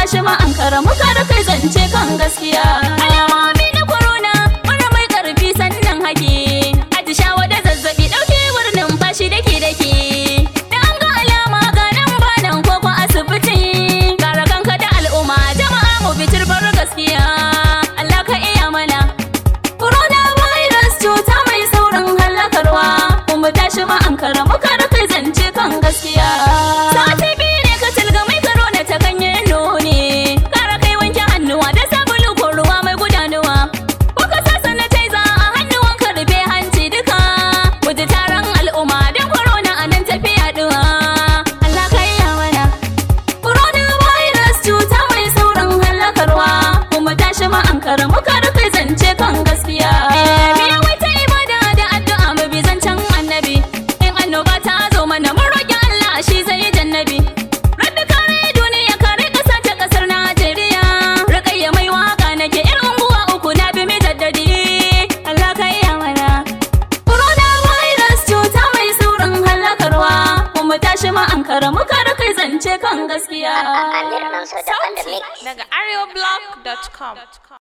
tashi ma an kara muka kai zance kan gaskiya alamomi na corona mura mai karfi sannan haki atishawa da zazzabi dauke wurin fashi dake dake da an ga alama ga nan ba nan koko asibiti kare kanka da al'umma jama'a mu bitir bar gaskiya Allah ka iya mana corona virus cuta mai saurin halakarwa kuma tashi ma an kara muka kai zance kan gaskiya sati biyu ne ka tilga mai corona ta ganye nuni kara kai wanke hannuwa da sabulu ko ruwa mai gudanuwa ko ka sa sanitizer a hannuwan ka rufe hanci duka guji taron al'umma don corona a nan tafiya duwa Allah ka iya mana Coronavirus cuta mai saurin halakarwa kuma tashi ma an kara muka rufe zance kan gaskiya. Biya wata ibada da addu'a mu bi zancen annabi. In annoba ta zo mana mun roƙi Allah shi zai yi jannabi. Rabbi kare duniya kare ƙasa ta ƙasar Najeriya. Rukayya mai waka nake yar unguwa uku na bi mi jaddadi. Allah ka iya mana. Coronavirus cuta mai saurin halakarwa kuma tashi ma an kara muka rufe zance kan gaskiya. Aliran su daban da mix. daga areoblog.com